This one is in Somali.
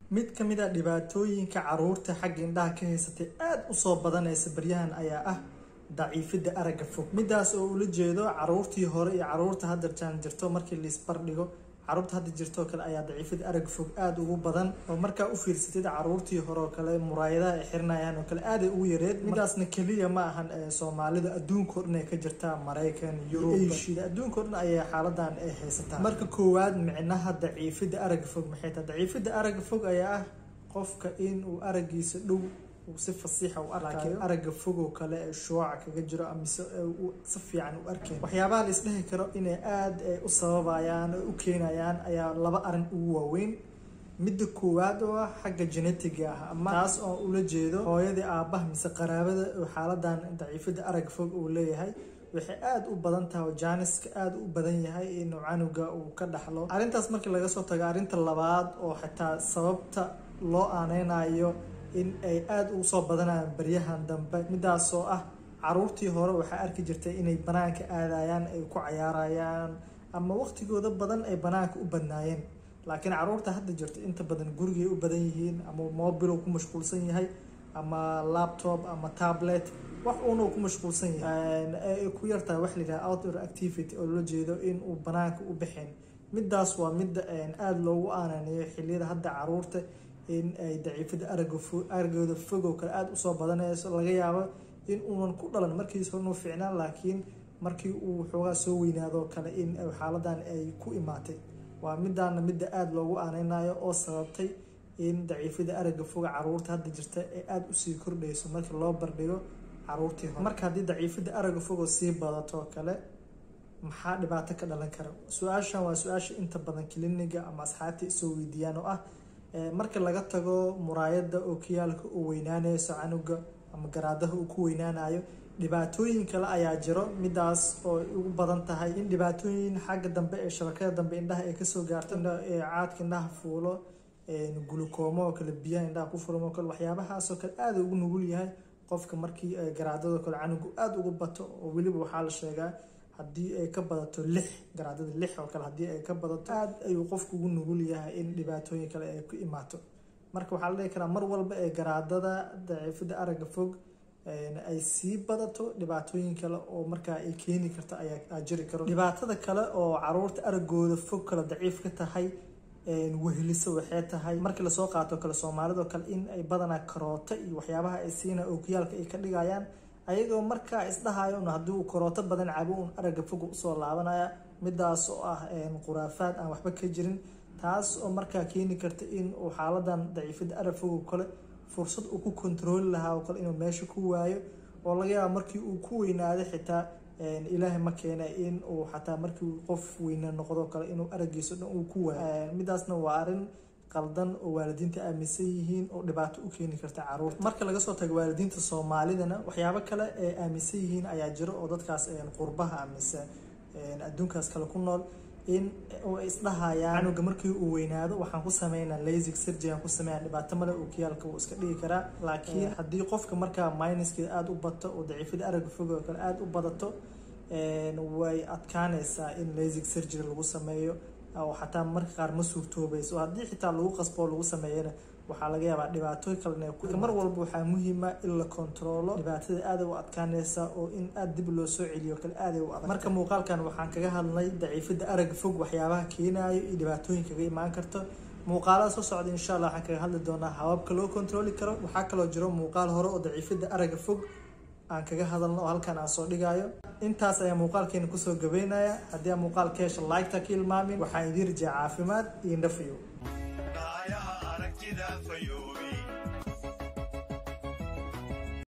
mid ka mid a dhibaatooyinka caruurta xagga indhaha ka haysatay aada usoo badanaysa baryahan ayaa ah daciifidda aragga fog midaas oo ula jeedo caruurtii hore iyo caruurta hadda jaan jirto markii laisbardhigo caruurta hadda jirtoo kale ayaa daciifada aragga fog aada ugu badan oo markaa u fiirsatid caruurtii hore oo kale muraayadaha ay xirinayaan oo kale aaday ugu yareed midaasna keliya ma ahan soomaalida adduunkao dhan ay ka jirtaa maraykan yurub asia adduunkao dhan ayay xaaladan ay haysataa marka koowaad micnaha daciifida aragga fog maxay tahay daciifida aragga fog ayaa ah qofka in uu araggiisa dhow si fasiixa u arkayo aragga fogoo kale ee shuuca kaga jiro amise si fiican u arkayn waxyaabaha la isdhehi karo inay aada u sababayaan oo u keenayaan ayaa laba arin ugu waaweyn midda koowaad oo ah xagga genetiga ah ama taas oo ula jeedo hooyadii aabbaha mise qaraabada oo xaaladan daciifada aragga fog uu leeyahay waxay aada u badan tahay oo jaaniska aada u badan yahay inuu canuga uu ka dhaxlo arrintaas markii laga soo tago arrinta labaad oo xitaa sababta loo aaneynayo in ay aada ugu soo badanayaan baryahan dambe midaasoo ah caruurtii hore waxaa arki jirtay inay banaanka aadayaan ay ku cayaarayaan ama waqtigooda badan ay banaanka u badnaayeen laakiin caruurta hadda jirta inta badan gurigay u badan yihiin ama mobil ku mashquulsan yahay ama laptop ama tablet wax uuna ku mashquulsan yahay ay ku yartahay wax layidhaha outdoor activity oo loola jeedo in uu banaanka u baxeen midaas waa midda aada loogu aananiyo xiliyada hadda caruurta in ay daciifada araggooda fogoo kale aada usoo badanayso laga yaabo in uunan ku dhalan markiis horenu fiicnaan laakiin markii uu xoogaa soo weynaadoo kale in xaaladan ay ku imaatay waa midaana midda aada loogu aaneynayo oo sababtay in daciifada aragga foga caruurta hadda jirta ee aada usii kordhayso markii loo bardhigo caruurtii hore marka haddii daciifada aragga fogoo sii badato kale maxaa dhibaato ka dhalan kara su-aashan waa su-aasha inta badan kliniga ama asxaabta isoo weydiiyaan oo ah marka laga tago muraayada oo kiyaalka uu weynaanayso canuga ama garaadaha uu ku weynaanayo dhibaatooyin kale ayaa jiro midaas oo ugu badan tahay in dhibaatooyin xagga dambe ee shabakada dambe indhaha ay kasoo gaarto caadka indhaha fuulo gulukoomo oo kale biyaha indhaha ku furmo oo kale waxyaabahaasoo kale aada ugu nugul yahay qofka markii garaadado kale canugu aada ugu bato oo weliba waxaa la sheegaa haddii ay ka badato lix garaadada lix oo kale haddii ay ka badato aada ayuu qofku ugu nugul yahay in dhibaatooyin kale ay ku imaato marka waxaa la dhihi karaa mar walba ee garaadada daciifada aragga fog ay sii badato dhibaatooyin kale oo markaa ay keeni karto ayaa jiri karo dhibaatada kale oo caruurta araggooda fog kale daciif ka tahay weheliso waxay tahay markii lasoo qaato kale soomaalidoo kale in ay badanaa karooto iyo waxyaabaha ay siina ookiyaalka ay ka dhigayaan ayagoo markaa isdhahayo un haddii uu karooto badan cabo un aragga foga usoo laabanaya midaas oo ah khuraafaad aan waxba ka jirin taas oo markaa keeni karta in uu xaaladan daciifada arag fogo kale fursad uu ku kontarooli lahaa oo kale inuu meesha ku waayo oo laga yaabo markii uu ku weynaaday xitaa ilaahay ma keena in uu xataa markii qof weyne noqdo kale inuu araggiisa dhan uu ku waayo midaasna waa arrin qaldan oo waalidiinta aaminsan yihiin oo dhibaato u keeni karta caruurta marka laga soo tago waalidiinta soomaalidana waxyaabo kale ee aaminsan yihiin ayaa jiro oo dadkaas qurbaha aaminsan adduunkaas kale ku nool in ay isdhahayaan canuga markii uu weynaado waxaan ku sameynaa lasig surgery aan ku sameynaa dhibaato male oo kiyaalka wuu iska dhigi karaa laakiin haddii qofka markaa minuskeeda aada u bato oo daciifada aragga fog oo kale aada u badato way adkaanaysaa in lasig surgery lagu sameeyo oo xataa marka qaar ma suurtoobayso haddii xitaa lagu qasbo lagu sameeyana waxaa laga yaabaa dhibaatooyin kalena mar walba waxaa muhiima in la kontaroolo dhibaatada aada u adkaanaysa oo in aada dib loo soo celiyo kale aaday u adag marka muuqaalkan waxaan kaga hadlay daciifada aragga fog waxyaabaha keenayo iyo dhibaatooyin kaga imaan karto muuqaalada soo socda insha allah waxaan kaga hadli doonaa hababka loo kontarooli karo waxaa kaloo jiro muuqaal hore oo daciifada aragga fog aan kaga hadalno oo halkan aan soo dhigayo intaas ayaa muuqaalkeena kusoo gabeynaya haddii aan muuqaal ka hesho like-ta ka ilmaamin waxaan idiin rajaa caafimaad iyo nafiyo